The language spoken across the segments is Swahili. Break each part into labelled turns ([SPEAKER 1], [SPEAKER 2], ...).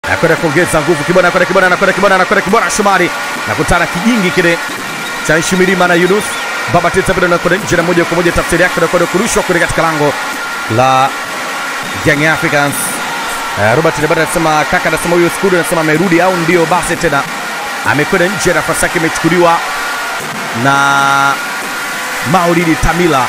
[SPEAKER 1] anakwenda kuongeza nguvu Kibwana, anakwenda Kibwana, anakwenda Kibwana, anakwenda Kibwana Shomari nakutana kijingi kile cha Nshimilima na Yunus Baba Teta bado anakwenda nje na moja kwa moja, tafsiri yake anakwenda kurushwa kule katika lango la Young Africans. Uh, Robert Lebada anasema kaka, anasema huyo Skudu anasema amerudi au ndio basi tena amekwenda nje, nafasi yake imechukuliwa na Maulidi Tamila.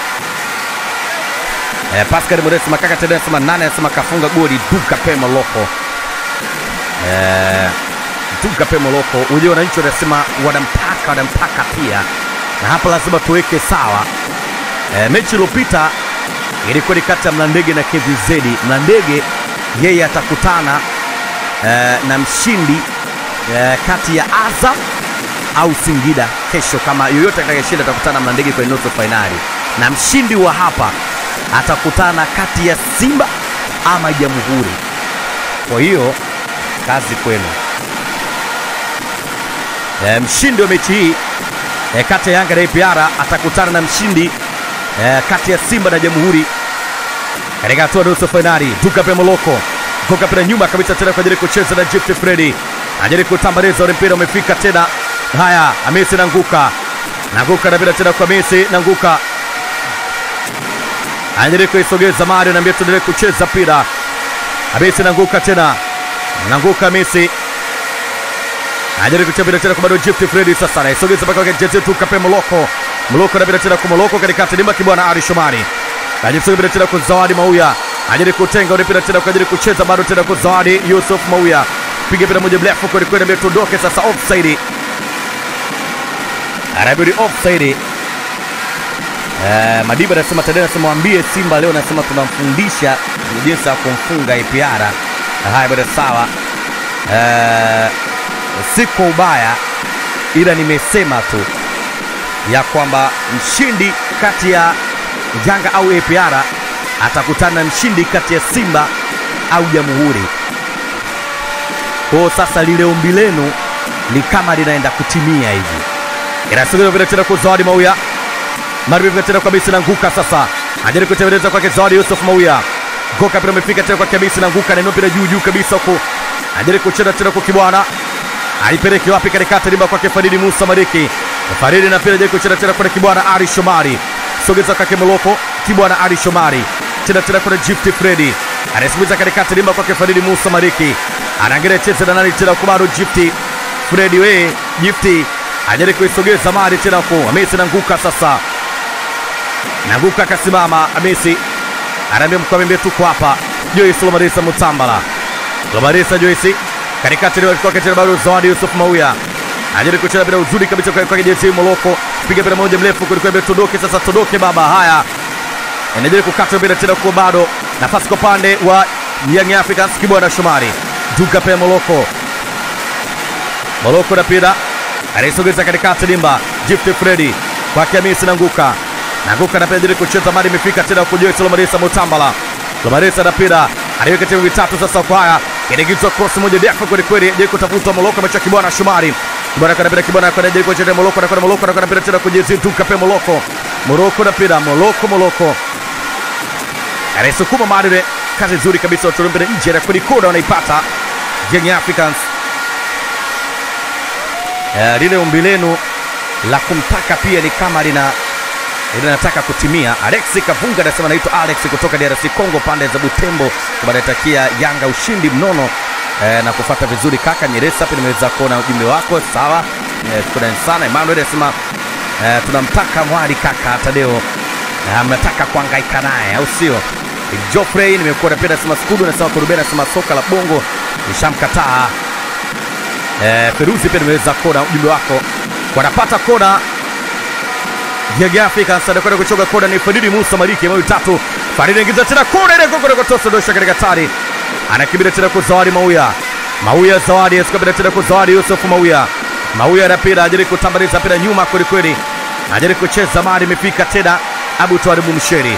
[SPEAKER 1] Eh, Pascal Modest makaka tena anasema nane, anasema kafunga goli Duka Pema Loko. Eh, Duka Pema Loko. Unajua wananchi wanasema wanampaka wanampaka pia, na hapa lazima tuweke sawa. Eh, mechi iliyopita ilikuwa ni kati ya Mlandege na KVZ. Mlandege yeye atakutana eh, na mshindi eh, kati ya Azam au Singida kesho. Kama yoyote atakayeshinda atakutana na Mlandege kwenye nusu fainali, na mshindi wa hapa atakutana kati ya Simba ama Jamhuri. Kwa hiyo kazi kwenu. E, mshindi wa mechi hii e, kati ya Yanga na APR atakutana na mshindi e, kati ya Simba na Jamhuri katika hatua nusu fainali. Duka pe Moloko Goka pira nyuma kabisa tena kwa ajili ya kucheza na Gift Freddy ajili kutambaliza ule mpira umefika tena. Haya, Hamisi nanguka nanguka na bila tena kwa Messi nanguka anajaribu kuisogeza Mario, naambia tuendelee kucheza mpira. Hamisi nanguka tena, nanguka Messi anajaribu kucheza mpira tena kwa bado Gift Freddy, sasa anaisogeza mpaka kwa jezi tu kape Moloko Moloko na bila tena kwa Moloko katikati limba kibwana Ali Shomari anajaribu mpira tena kwa Zawadi Mauya anajaribu kutenga ule mpira tena kwa ajili kucheza bado tena kwa Zawadi Yusuf Mauya piga mpira moja mrefu kweli kweli, ndio tuondoke sasa offside, anabidi offside Eh, Madiba anasema Tadeo anasema waambie Simba leo anasema tunamfundisha jinsi ya kumfunga APR. Haya bwana sawa. Eh, si kwa ubaya ila nimesema tu ya kwamba mshindi kati ya Yanga au APR atakutana na mshindi kati ya Simba au Jamhuri. Kwa hiyo sasa lile ombi lenu ni kama linaenda kutimia hivi. Inasogea vile tena kwa Zawadi Mauya Marbi tena kwa Bisi nanguka sasa. Ajaribu kutengeneza kwake Zawadi Yusuf Mauya. Goka pia amefika tena kwa Bisi nanguka na mpira juu juu kabisa huko. Ajaribu kucheza tena kwa Kibwana. Aipeleke wapi katikati limba kwake Faridi Musa Mariki. Faridi na pia ajaribu kucheza tena kwa Kibwana Ali Shomari. Sogeza kwake Moloko Kibwana Ali Shomari. Tena tena kwa Gift Freddy. Anasogeza katikati limba kwake Faridi Musa Mariki. Anaangalia cheza na nani tena kwa bado Gift Freddy we Gift ajaribu kuisogeza mali tena huko. Hamisi nanguka sasa. Nanguka akasimama Hamisi anaambia mkwambie tuko hapa. Joyce Lomarisa Mutambala. Lomarisa Joyce katikati ni kwake tena bado Zawadi Yusuf Mauya. Anajaribu kucheza bila uzuri kabisa kwa kwake JT Moloko. Piga bila moja mrefu kulikuwa mbele tudoke sasa tudoke baba. Haya. Anajaribu kukata bila tena kwa bado nafasi kwa pande wa Young Africans Kibwana Shomari. Duka pe Moloko. Moloko na pira anaisogeza katikati limba Gift Freddy kwake Hamisi Nanguka Nanguka na pia kucheza mali imefika tena kwa Joyce Lomarisa Mutambala. Lomarisa na pira aliweka timu vitatu sasa kwa haya. Inaingizwa cross moja ndefu kweli kweli, je kutafuta Moloko amecha Kibwana Shumari. Kibwana kana pira Kibwana kana je kucheza Moloko na kana Moloko na kana pira tena kwa Jezi Duka pe Moloko. Moloko na pira Moloko Moloko. Anaisukuma mali kazi nzuri kabisa wa mpira nje na kwenye kona wanaipata Young Africans. Eh, lile ombi lenu la kumtaka pia ni kama lina linataka kutimia. Alex Kavunga anasema naitwa Alex kutoka DRC Congo, pande za Butembo, anatakia Yanga ushindi mnono e, na kufata vizuri kaka Nyeresa. Pia nimeweza kuona ujumbe wako, sawa e, shukrani sana. Emmanuel anasema e, tunamtaka mwali kaka Tadeo e, mnataka kuhangaika naye au sio? Geoffrey nimekuona pia, anasema Skudu, anasema Kurubeni, anasema soka la bongo nishamkataa. E, Feruzi pia nimeweza kuona ujumbe wako, wanapata kona Young Africans anakwenda kuchoka kona ni Fadili Musa Maliki mawili tatu. Fadili anaingiza tena kona ile koko kwa tosa dosha katika tari. Anakimbia tena kwa Zawadi Mauya. Mauya Zawadi asikabila tena kwa Zawadi Yusuf Mauya. Mauya anapira ajiri kutambaliza pira nyuma kweli kweli. Ajiri kucheza mali imefika tena Abu Twaribu Msheri.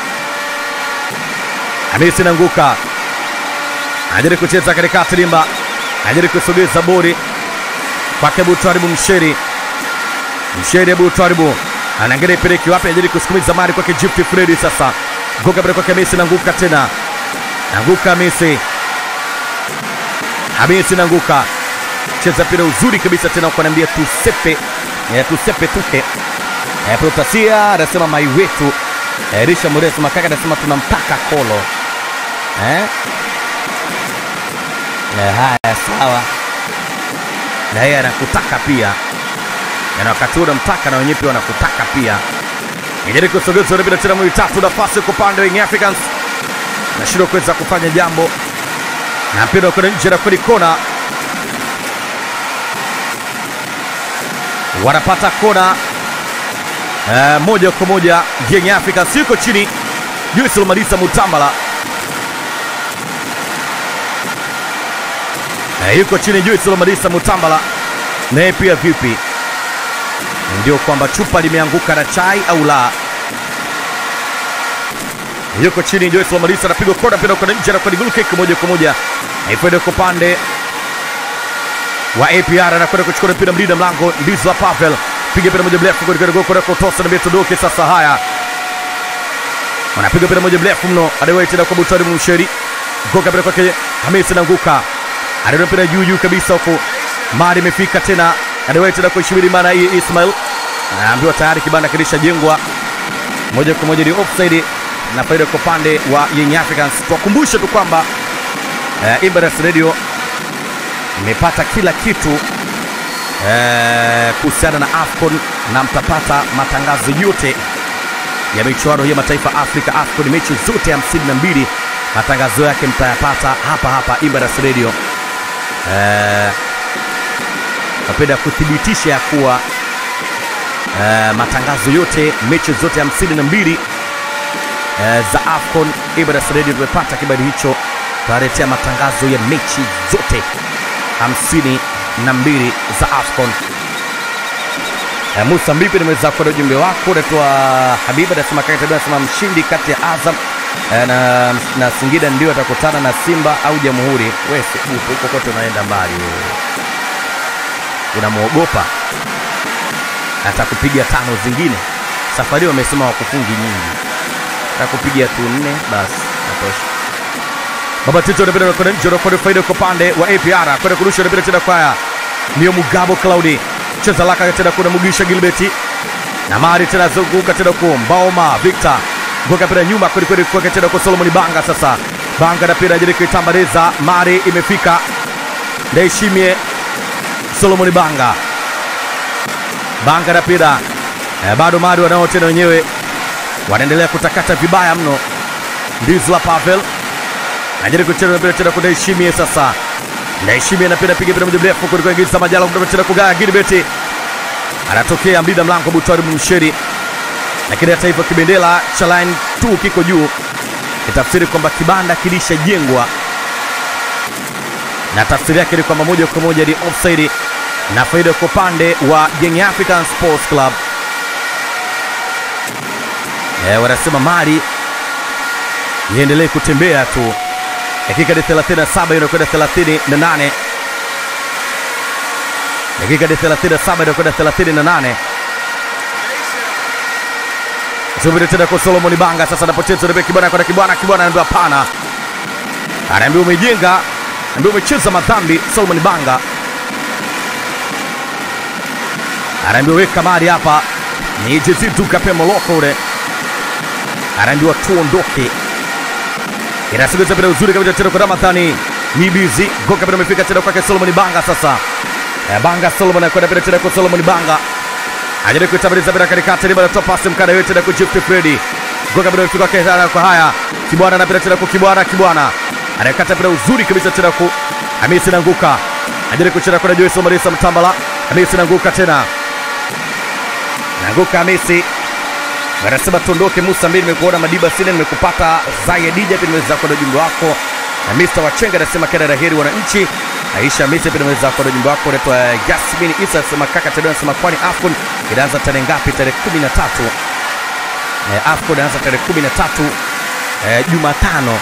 [SPEAKER 1] Hamisi nanguka. Ajiri kucheza katika limba. Ajiri kusogeza bodi kwake Abu Twaribu Msheri. Msheri Abu Twaribu anaangalia ipeleke wapi, ajili kusukumiza mali kwake Gift Freddy. Sasa ngoka pale kwake Messi, nanguka tena, nanguka Messi, Hamisi Nanguka cheza mpira uzuri kabisa tena, kuanaambia tusepe eh, tusepe tuke eh, Protasia anasema mai wetu eh, Risha Mures Makaka anasema tunamtaka Kolo eh? Eh, haya sawa, na yeye anakutaka pia, na wakati huo unamtaka na wenyewe pia wanakutaka pia. Ijaribu kusogeza bila tena mwili tatu, nafasi kwa upande wa Young Africans nashindwa kuweza kufanya jambo na mpira kwenda nje na kweli kona, wanapata kona eh, moja kwa moja. Young Africans yuko chini, Juice Malisa Mutambala eh, yuko chini, Juice Malisa Mutambala naye pia vipi? Ndio kwamba chupa limeanguka na chai au la? yuko chini Joyce Lomalisa anapigwa kona mpira kwa nje na kwa goal kick moja kwa moja ikwenda kwa upande wa APR anakwenda kuchukua mpira mlinda mlango Ndizla Pavel piga mpira moja mrefu kwa goal kwa kutosa na Beto Doke sasa haya wanapiga mpira moja mrefu mno adewai tena kwa Butari Msheri goka mpira kwake Hamisi Nanguka anaenda mpira juu juu kabisa huko mali imefika tena adewai tena kwa Shibiri maana hii Ismail anaambiwa tayari kibanda kilishajengwa moja kwa moja ni offside na faida kwa upande wa Young Africans. Tuwakumbushe tu kwamba uh, Emirates Radio imepata kila kitu uh, kuhusiana na AFCON na mtapata matangazo yote ya michuano hii ya mataifa Afrika AFCON, mechi zote hamsini na mbili matangazo yake mtayapata hapa hapa Emirates Radio. Uh, napenda kuthibitisha ya kuwa uh, matangazo yote mechi zote hamsini na mbili Eh, za AFCON Emirates Radio tumepata kibali hicho, tunaletea matangazo ya mechi zote hamsini na mbili za AFCON. Eh, Musa Mbipi, nimeweza kuona ujumbe wako, naitwa Habiba anasema kaka tabia, anasema mshindi kati ya Azam eh, na, na Singida ndio atakutana na Simba au Jamhuri. Wewe sibutu huko kote unaenda mbali wewe, unamwogopa atakupiga tano zingine. Safari wamesema wakufungi nyingi kupiga tu nne basi natosha. Baba Tito anapenda kwenda nje na kwenda faida kwa upande wa APR kwenda kurusha anapenda tena kwa Nio Mugabo Claudi cheza laka tena kuna Mugisha Gilbert na mari tena zunguka tena kwa Mbaoma Victor ngoka pira nyuma kweli kweli kwa tena kwa Solomon Banga sasa Banga na pira jiri kuitambaliza mari imefika Ndaishimie Solomon Banga Banga na pira eh, bado mari wanao tena wenyewe wanaendelea kutakata vibaya mno. Ndizla Pavel anajaribu kucheza mpira tena kwa Ndaishimie sasa. Ndaishimie anapenda piga mpira moja mrefu kuliko ingiza Majala kutoka tena kugaya Gilbert. Anatokea mlinda mlango Butwari Msheri. Lakini hata hivyo kibendela cha line 2 kiko juu. Kitafsiri kwamba kibanda kilishajengwa. Na tafsiri yake ni kwamba moja kwa moja ni offside na faida kwa upande wa Young African Sports Club. Eh, wanasema mali iendelee kutembea tu. Dakika ni 37 inakwenda 38. Dakika ni 37 inakwenda 38. Subiri tena kwa Solomon Banga sasa anapoteza rebe kibwana kwa kibwana kibwana anaambiwa hapana. Anaambiwa umejenga, anaambiwa umecheza madhambi Solomon Banga. Anaambiwa weka mali hapa. Ni Jezitu Kape Moloko ule anaambiwa tuondoke. Inasogeza mpira uzuri kabisa tena kwa Ramadhani Mibizi, goka mpira umefika tena kwake Solomon Banga sasa. Eh, Banga Solomon anakwenda mpira tena kwa Solomon Banga. Ajaribu kuitabiriza mpira katikati, liba anatoa pasi mkada yote tena kwa Gift Freddy. Goka mpira umefika kwake tena kwa haya. Kibwana na mpira tena kwa Kibwana, Kibwana. Anakata mpira uzuri kabisa tena kwa Hamisi Nanguka. Ajaribu kucheza kwa Joyce Marisa Mtambala. Hamisi Nanguka tena. Nanguka Hamisi anasema tuondoke. Musa mbili, nimekuona Madiba Sine, nimekupata Zaya Dija, pia nimeweza kuona ujumbe wako. Na Mr. Wachenga anasema kila laheri wananchi. Aisha Misi, pia nimeweza kuona ujumbe wako. Naitwa Yasmin Isa anasema kaka Tedeo anasema kwani AFCON inaanza tarehe ngapi? Tarehe 13. Eh, AFCON inaanza tarehe 13 eh, Jumatano.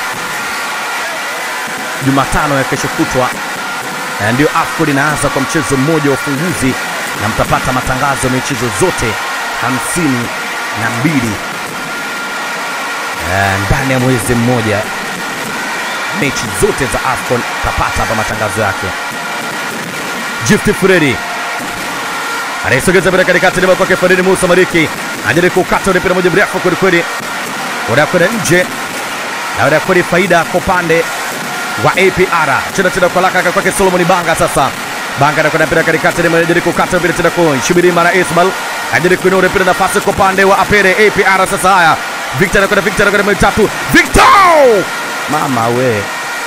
[SPEAKER 1] Jumatano ya kesho kutwa eh, ndio AFCON inaanza kwa mchezo mmoja wa ufunguzi na mtapata matangazo ya michezo zote hamsini na mbili eh, ndani ya mwezi mmoja mechi zote za AFCON tapata hapa matangazo yake. Gift Fredi anaisogeza mpira katikati, lima kwake Faridi Musa Mariki anajaribu kukata ule mpira moja mrefu kwelikweli, unakwenda nje na unakweli faida kwa upande wa APR. Cheza tena kwa laka kwake Solomon Banga. Sasa Banga anakwenda mpira katikati, lima anajaribu kukata mpira tena kwa Shibiri Mara Ismail anajaribu kuinua ule mpira, nafasi kwa upande wa Apere APR. Sasa haya Victor anakwenda, Victor anakwenda mitatu, Victor mama we,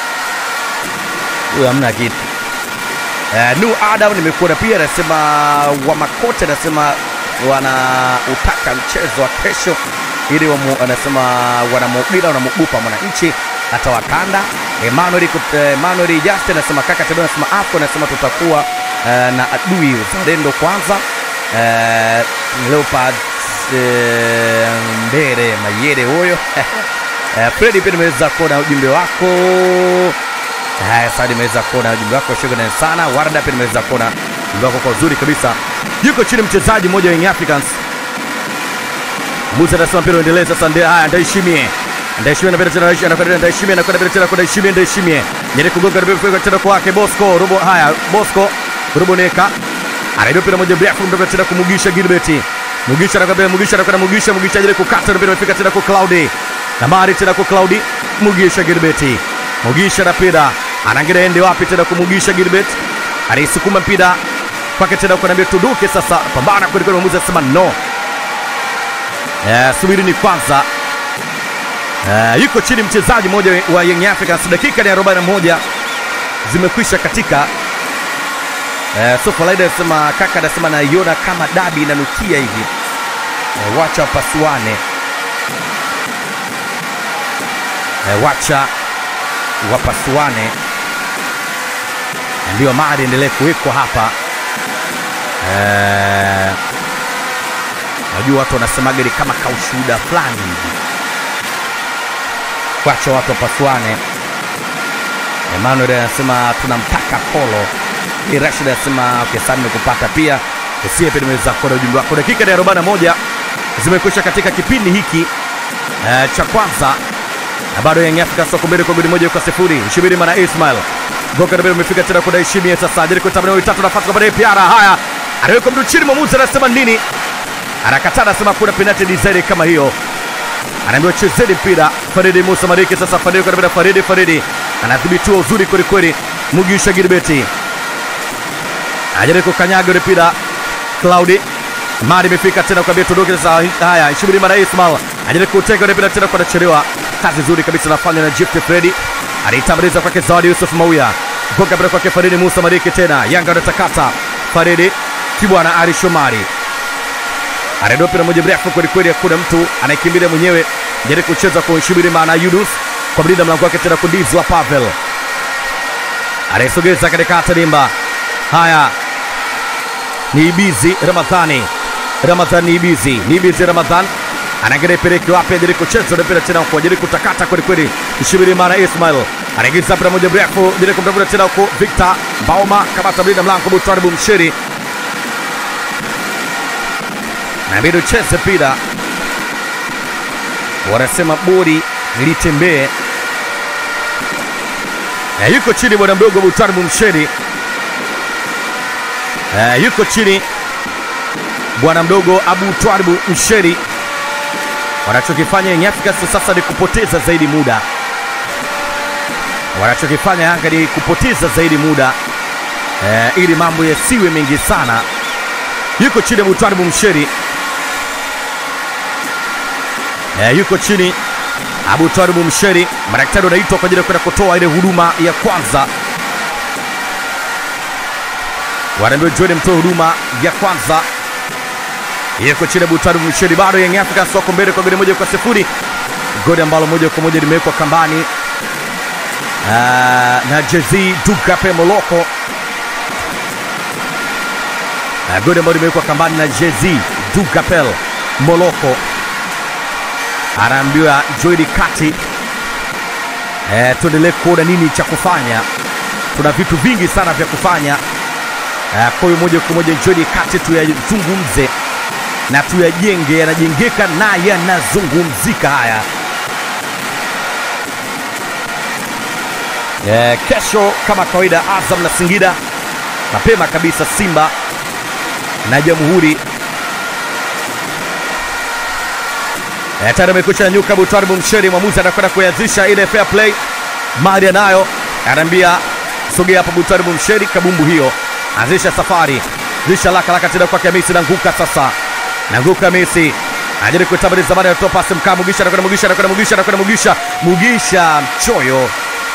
[SPEAKER 1] huyo hamna kitu. Uh, Nu Adam nimekuona pia anasema Wamakote anasema wanautaka mchezo wa kesho ili wamu, anasema wanamubila wanamugupa mwananchi hata wakanda. Emmanuel Kut- Emmanuel Justin anasema kaka Tedon anasema hapo anasema tutakuwa uh, na adui uzalendo kwanza uh, Leopard uh, Mbere Mayere huyo uh, Fredi pia nimeweza kuona ujumbe wako Haya, sasa nimeweza kuona ujumbe wako, shukrani sana. Warda pia nimeweza kuona ujumbe wako kwa uzuri kabisa. Yuko chini mchezaji mmoja wa Young Africans. Musa anasema mpira uendelee sasa. Ndio haya, ndaishimie ndaishimie na tena anakwenda ndaishimie anakwenda bila tena kwa ndaishimie ndaishimie nyeri kugonga ndio kwa tena kwake Bosco robo. Haya, Bosco robo neka anaidia mpira moja mrefu ndio tena kumugisha Gilbert Mugisha anakwenda Mugisha anakwenda Mugisha Mugisha ile kukata ndio imefika tena kwa Claudi na mari tena kwa Claudi Mugisha Gilbert Mugisha na mpira anaangalia ende wapi tena kumugisha Gilbert anaisukuma mpira kwake tena kwa nambia tuduke sasa pambana kweli kweli mwamuzi anasema no eh subiri ni kwanza eh yuko chini mchezaji mmoja wa Young Africans dakika ni 41 zimekwisha katika eh so Falaida anasema kaka anasema naiona kama dabi inanukia hivi eh, wacha wapasuane eh, wacha wapasuane ndio mada endelee kuwekwa hapa Eh, najua watu wanasemaga ni kama kaushuhuda fulani hivi kwacha watu wapasuane Emmanuel anasema tunamtaka Kolo Ni Rashid anasema okay, sana nimekupata pia usie pia nimeweza kuona ujumbe wako dakika ya 41 zimekwisha katika kipindi hiki eh, cha kwanza na bado Young Africans wako mbele kwa goli moja kwa sifuri. Shibiri mana Ismail Goka ndio umefika tena kwa Daishimie sasa ajiri kwa tabani tatu nafasi kwa baadaye Piara. Haya, anaweka mtu chini, mwamuzi anasema nini? Anakataa, anasema kuna penalty design kama hiyo. Anaambiwa chezeni mpira. Faridi Musa Mariki sasa, Faridi kwa tabani, Faridi Faridi anadhibitiwa uzuri kweli kweli. Mugisha Gilbert ajiri kukanyaga ule mpira Claudi Mari imefika tena kwa Beto Doke sasa. Haya, Shibiri mana Ismail ajiri kuteka ule mpira tena kwa nachelewa kazi nzuri kabisa nafanya na Gift Fredi alitambuliza kwake Zawadi Yusuf Mauya goga bila kwake Faridi Musa Mariki tena Yanga anatakata Faridi Kibwana Ali Shomari anaenda mpira moja mrefu kweli kweli, hakuna mtu anayekimbilia mwenyewe jaribu kucheza kwa Shibiri maana Yunus kwa mlinda mlango wake tena kundizwa Pavel anaisogeza katika Tadimba. Haya ni Ibizi Ramadhani, Ramadhani Ibizi, ni Ibizi Ramadhan anaangalia peleke wapi, ajaribu kucheza ule mpira tena huko, ajaribu kutakata kweli kweli. Shibiri mara Ismail anaingiza mpira moja mrefu, ajaribu kumtafuta tena huko Victor Bauma, kamata mlinda mlango Butwaribu Mshiri na bado cheze mpira, wanasema bodi litembee. Eh, yuko chini bwana mdogo Butwaribu Mshiri Eh, yuko chini bwana mdogo Abu Twaribu Msheri. Wanachokifanya Young Africans sasa ni kupoteza zaidi muda, wanachokifanya Yanga ni kupoteza zaidi muda eh, ili mambo yasiwe mengi sana. Yuko chini Abu Twaribu Msheri eh, yuko chini Abu Twaribu Msheri. Madaktari wanaitwa kwa ajili ya kwenda kutoa ile huduma ya kwanza wanaambiwa jioni mtoe huduma ya kwanza. Yuko chini Butari Msheri, bado Young Africans wako mbele kwa goli moja kwa sifuri, goli ambalo moja kwa moja limewekwa kambani uh, na Jezi Dugape Moloko uh, goli ambalo limewekwa kambani na Jezi Dugapel Moloko, anaambiwa Joeli kati uh, tuendelee kuona nini cha kufanya. Tuna vitu vingi sana vya kufanya Uh, kwa hiyo moja kwa moja njoni kati tuyazungumze na tuyajenge, yanajengeka na yanazungumzika haya. Eh, kesho kama kawaida Azam na Singida mapema kabisa, Simba na Jamhuri. Eh, tayari amekwisha nyanyuka Butwari Bumsheri, mwamuzi anakwenda kuianzisha ile fair play. Mali anayo anaambia sogea hapa Butwari Bumsheri, kabumbu hiyo, anzisha safari, zisha laka laka tena kwake Messi nanguka sasa, nanguka Messi anajaribu kuitabiriza zamani, anatoa pasi mkaa Mugisha, anakwenda Mugisha, anakwenda Mugisha, anakwenda Mugisha, Mugisha mchoyo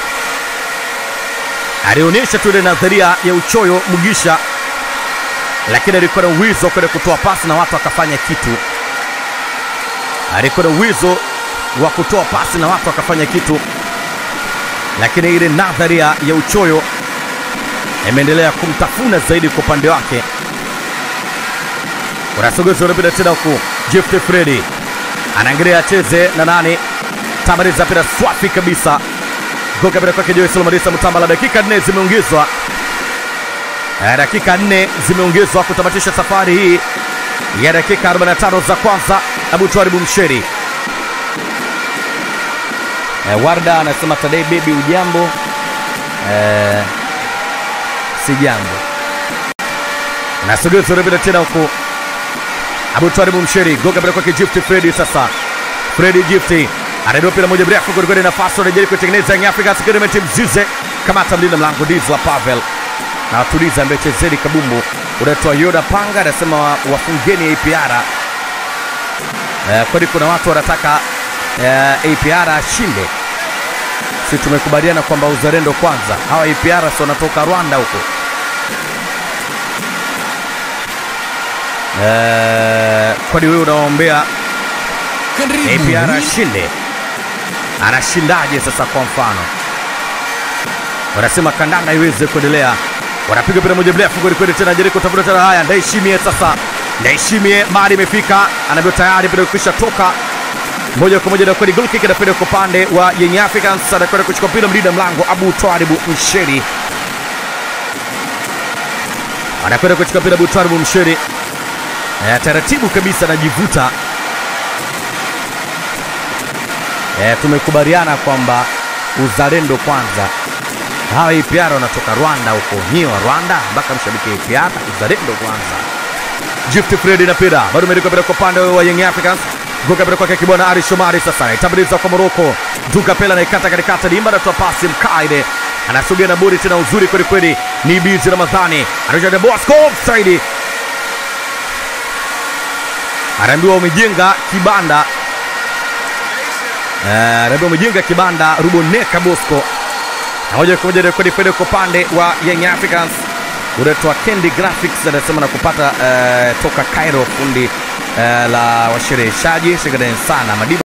[SPEAKER 1] alionyesha tu ile nadharia ya uchoyo Mugisha, lakini alikuwa na uwezo kwenda kutoa pasi na watu wakafanya kitu. Alikuwa na uwezo wa kutoa pasi na watu wakafanya kitu, lakini ile nadharia ya uchoyo imeendelea kumtafuna zaidi kwa upande wake. Unasogeza unapita tena huku, Gift Fredi anaangalia acheze na nani, tabariza pira swafi kabisa goka bila kwake Joyce Lomarisa Mutambala. Dakika nne zimeongezwa, Eh, dakika nne zimeongezwa kutamatisha safari hii ya dakika 45 za kwanza. Abu Twaribu Msheri eh, Warda anasema Tadei bebi, ujambo? Eh, si jambo. Nasogeza unapita tena huku Abu Twaribu Msheri goka bila kwake Gift Fredi. Sasa Fredi Gifti anaidia mpira moja mrefu kwelikweli, nafasi wanajaribu kutengeneza Young Africans Experiment Mzize kamata mlinda mlango Dizla Pavel na watuliza ambaye chezeni kabumbu unaitwa Yoda Panga anasema wa- wafungeni APR. Eh, kwani kuna watu wanataka eh, APR ashinde. Si tumekubaliana kwamba uzalendo kwanza, hawa APR si wanatoka Rwanda huko eh, kwani wewe unawaombea APR ashinde, anashindaje sasa? Kwa mfano, wanasema kandanda iweze kuendelea, wanapiga mpira moja mrefu kweli kweli, tena Jeriko tafuta tena. Haya, Ndaishimie sasa, Ndaishimie mali imefika, anaambiwa tayari mpira ukisha toka moja kwa moja, na kweli goal kick inakwenda kwa upande wa Young Africans, anakwenda kuchukua mpira mlinda mlango Abu Twaribu Msheri, anakwenda kuchukua mpira Abu Twaribu Msheri, Eh, taratibu kabisa anajivuta E, tumekubaliana kwamba uzalendo kwanza. Hawa APR wanatoka Rwanda huko, nyiwe wa Rwanda mpaka mshabiki APR, uzalendo kwanza. Gift Fred na pira bado imeruka pira kwa upande wa Young Africans, goka pira kwake Kibwana Ali Shomari, sasa itabiriza kwa Moroko, Duka Pela naikata katikati, Dimba anatoa pasi Mkaide anasogea na bodi tena, uzuri kweli kweli, ni Bizi Ramadhani anaja Bosco offside, anaambiwa umejenga kibanda Eh, Rabi umejenga kibanda Ruboneka Bosco na moja kwa moja rekodi kwenda kwa upande wa Young Africans unaitwa Candy Graphics anasema na kupata eh, toka Cairo fundi eh, la washereheshaji shikadan sana Madiba